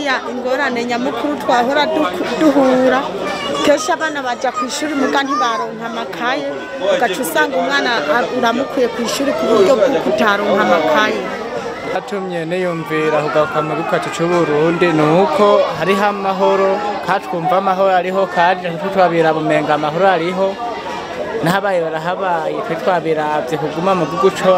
hariya ingorane nyamukuru twahora du- duhura kenshi abana bajya ku ishuri muga ntibaronka amakaye ugaca usanga umwana a- uramukuye ku ishuri ku buryo bw'uko utaronka amakaye atumye niyumvira kugaruka mu gihugu cyacu c'uburundi ni uko hariho amahoro katwumva amahoro ariho kandi natwe twabira bumenga amahoro ariho n'ahabaye barahabaye twe twabiravye kuguma mu gihugu co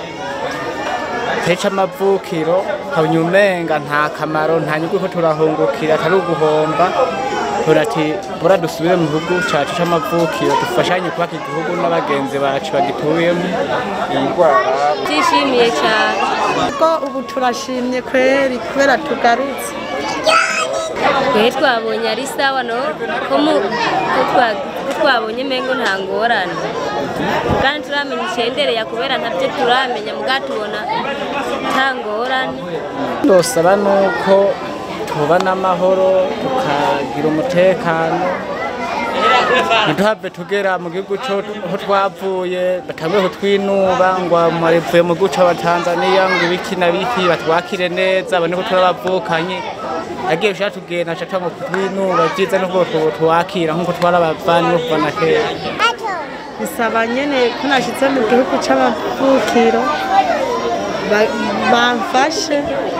teca amavukiro kabanya umenga nta kamaro nta nyungu ko turahungukira atari uguhomba turati bura dusubire mu gihugu cacu c'amavukiro dufashanye kubaka igihugu n'abagenzi bacu bagituyemo iyi ndwara Tishimiye cyane ko ubu turashimye kweri kubera tugarutse twe twabonye ari sawa no ko mu- ko twa- ko twabonye mengo nta ngorane kandi turamenya icendereye kubera ntabyo turamenya muga tubona nta ngorane ndosaba nuko tubana amahoro tukagira umutekano ntiduhave tugera mu gihugu co aho twavuye batanguye kutwinuba ngo mwavuye mu gihugu c'abatanzaniya ngo ibiki na biki batwakire neza babone ko turabavukanye agiye ushaka tugenda aca twango kutwinuba vyiza nuko tuwakira nkuko twarabavanye bo kuva na kera bisaba nyene ko nashitse mu gihugu c'amavukiro ba- bamfashe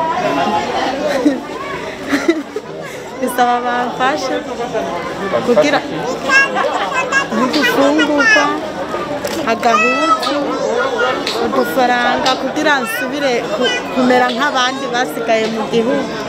bisaba bamfashe kugira nk'udufungurwa agahuzu udufaranga kugira nsubire ku- kumera nk'abandi basigaye mu gihugu